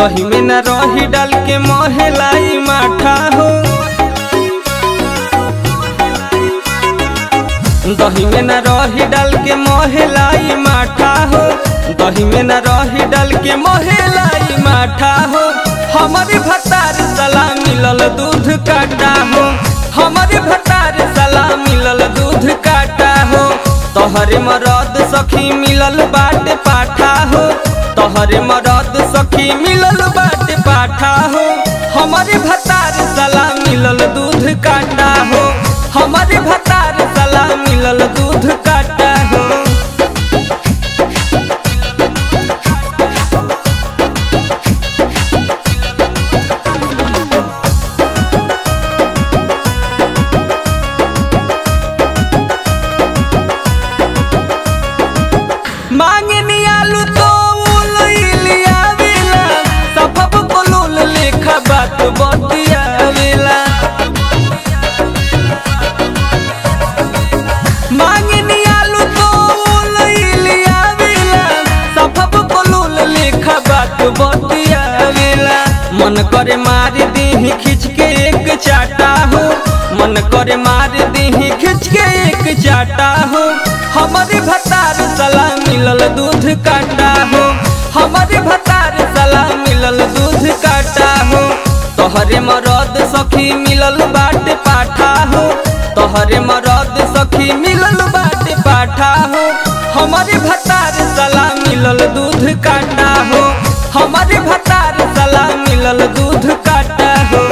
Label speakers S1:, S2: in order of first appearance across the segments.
S1: दही में न रही डाल के मोहलाई माठा हो दही में न रही डाल के मोहलाई माठा हो दही में न रही डाल के मोहलाई माठा हो हमारे भतार सला मिलल दूध काटा हो हमारे भतार सला मिलल दूध काटा हो तोहरे मरद सखी मिलल बाट पाठा हो तोहरे मरद सखी मिलल बाट पाठा हो हमारे भतार सला मिलल दूध काटा हो हमारे भतार सला मिलल दूध काटा हो मांगनी आलू तो उलिया वेला सबब कोलुल लेखा बात बतिया वेला मांगनी आलू तो उलिया वेला सबब कोलुल लेखा बात बतिया वेला मन करे मार दीही खींच के एक चाटा हो मन करे मार दीही खींच के एक चाटा हो हमारे भतार सला मिलल दूध काटा हो हमारे भतार सला मिलल दूध काटा हो तोहरे मरद सखी मिलल बाट पाठा हो तोहरे मरद सखी मिलल बाट पाठा हो हमारे भतार सला मिलल दूध काटा हो हमारे भतार सला मिलल दूध काटा हो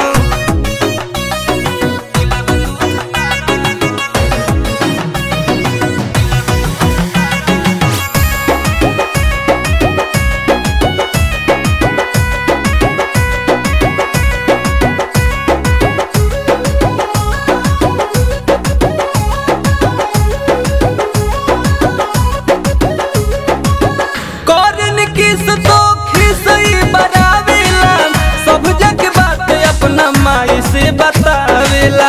S1: करन किस तो खिसई बरावेला सब जग बात अपना माई से बतावेला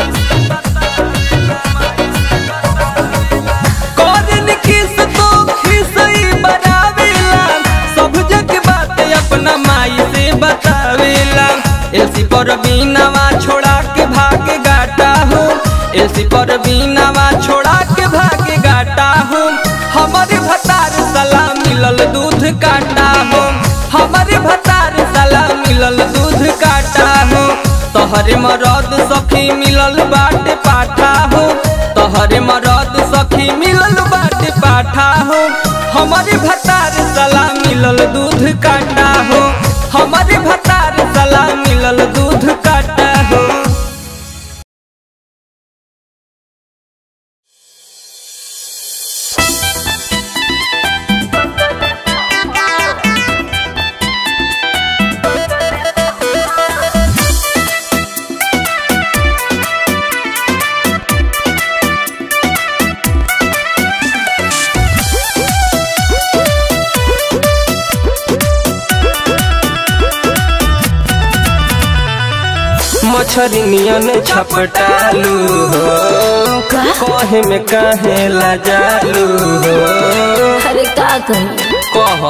S1: करन किस तो खिसई बरावेला सब जग बात अपना माई से बतावेला एलसी पर बीनावा छोड़ा के भाग गाटा हो एलसी पर बीनावा छोड़ा के भाग गाटा हो हमारे भतार सला मिलल दूध काटा हो हमारे भतार सला मिलल दूध काटा हो तोहरे मरद सखी मिलल बाट पाठा हो तोहरे मरद सखी मिलल बाट पाठा हो हमारे भतार सला मिलल दूध काटा हो हमारे भतार सला मिलल दूध काटा हो मछरी नियन छपटालू हो कहे में काहे लजालू हो
S2: अरे का कही
S1: कह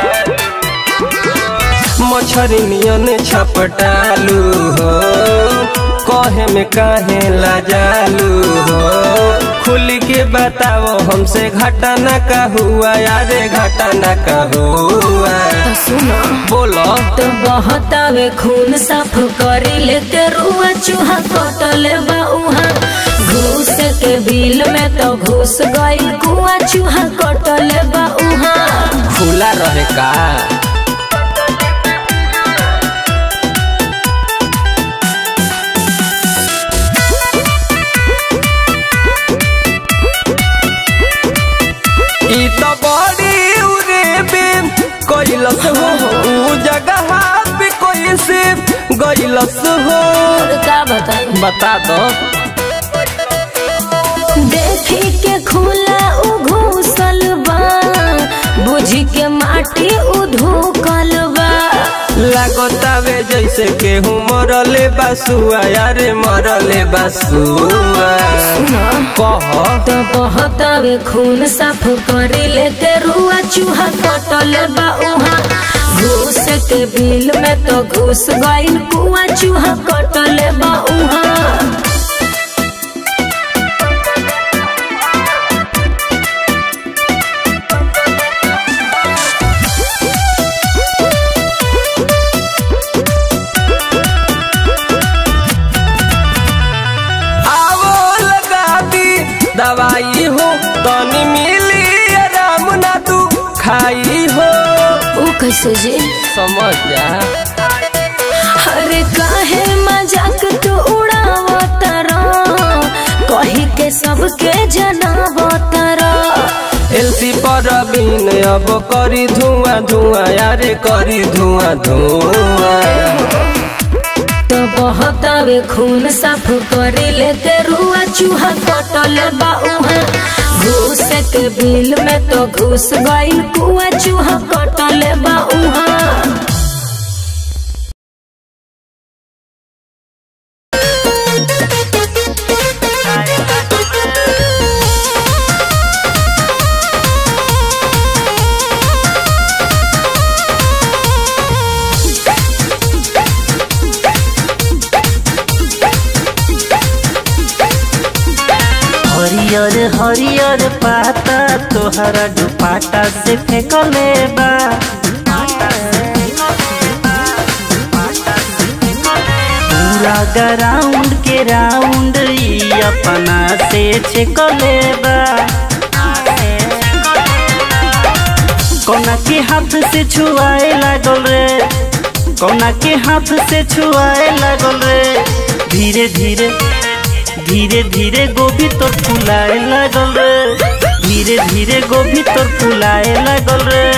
S1: मछरी नियन छपटालू हो कहे में काहे लजालू हो खुल के बताओ हमसे घटना का हुआ यारे घटना का हुआ
S2: तो सुनो
S1: बोलो
S2: तो बहतावे खून साफ करी लेते रुआ चूहा कटले बा उहा घूस के बिल में तो घुस गई कुआ चूहा कटले बा उहा
S1: खुला रहे का ई तो बड़ी उरे बे कैलस हो ऊ जगह पे कोई से गैलस हो
S2: और का बताई
S1: बता दो
S2: देखी के खुला उ घूसल बा बुझी के माटी उ धोकल बा
S1: लागतावे जैसे केहू मरले बासुआ यारे मरले बासुआ कह
S2: तो बहतावे खून साफ करी लेते रुआ चूहा कटले बा उहा घूस के बिल में तो घुस गइल कुआ चूहा कटले बा उहाँ
S1: आवो लगा दी दवाई हो तनी मिली आराम ना तू खाई हो
S2: ऊ कैसे जी
S1: समझ जा
S2: अरे काहे मजाक तू उड़ावतारा कही के सबके जनावतारा
S1: एलसी पर बीन अब करी धुआं धुआं यारे करी धुआं धुआं
S2: तो बहतावे खून साफ करे लेते रुआ चूहा कटल बा उहाँ घूस के बिल में तो घुस गइल कुआ चूहा कटल बा उहाँ
S3: हरियर हरियर पाता तोहरा दुपाटा से फेंकले बा पूरा ग्राउंड के राउंड ई अपना से छेकले बा कोना के हाथ से छुआए लागल रे कोना के हाथ से छुआए लागल रे धीरे धीरे धीरे धीरे गोभी तोर फुलाए लागल रे धीरे धीरे गोभी तोर फुलाए लागल रे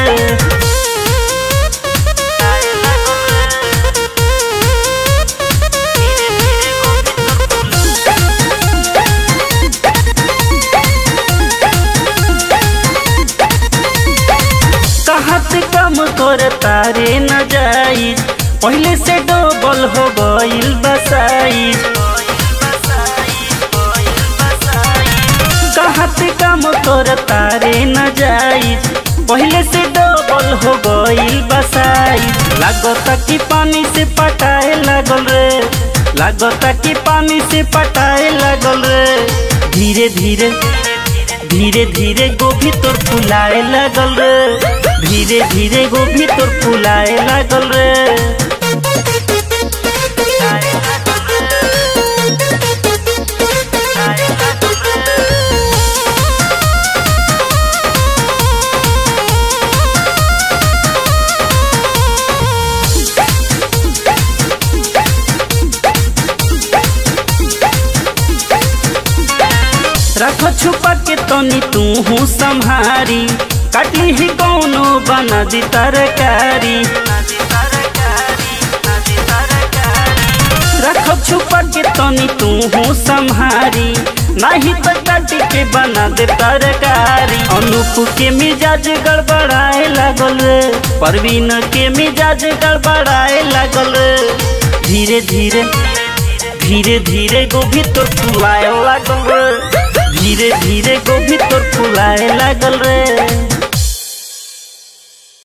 S3: कहत कम कर तारे न जाई पहले से डबल हो गइल बसाई कहत कम कर तारे न जाई पहले से डबल हो गइल बसाई लागता कि पानी से पटाए लागल रे लागता कि पानी से पटाए लागल रे धीरे धीरे धीरे धीरे गोभी तोर फुलाए लागल रे धीरे धीरे गोभी तोर फुलाए लागल रे रख छुपा के तनी तू हूँ संहारी काटली ही कौनो बना दी तरकारी रख छुपा के तनी तू हूँ संहारी नहीं तो काट के बना दे तरकारी अनूप के मिजाज गड़बड़ाए लागल रे परवीन के मिजाज गड़बड़ाए लागल रे धीरे धीरे धीरे धीरे गोभी तोर फुलाए लागल रे धीरे धीरे गोभी तोर फुलाए लागल रे